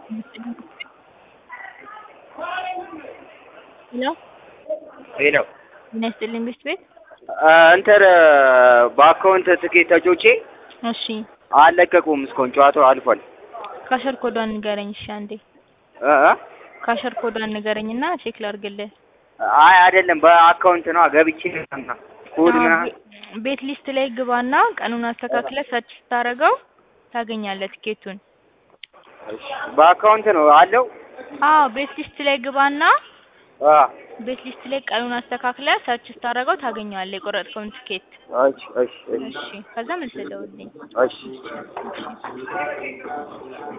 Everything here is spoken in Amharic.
ሄሎ ሄሎ ጤና ይስጥልኝ ቤት ቤት እንትን በአካውንት ትኬት ተጮቼ እሺ አልለቀቁም እስካሁን ጨዋታው አልፏል። ካሸር ኮዷን ንገረኝ እሺ አንዴ እ እ ካሸር ኮዷን ንገረኝና ቼክ ላድርግልህ አይ አይደለም በአካውንት ነው ገብቼ ምናምን ኮድ አዎ፣ ምናምን ቤ- ቤት ሊስት ላይ ግባና ቀኑን አስተካክለህ ሰርች ስታደርገው ታገኛለህ ትኬቱን። በአካውንት ነው አለው። አዎ ቤት ሊስት ላይ ግባና አ ቤት ሊስት ላይ ቀኑን አስተካክለህ ሰርች ስታደርገው ታገኘዋለህ የቆረጥከውን ትኬት። እሺ እሺ እሺ እሺ ከዛ መልሰህ ደውልልኝ። እሺ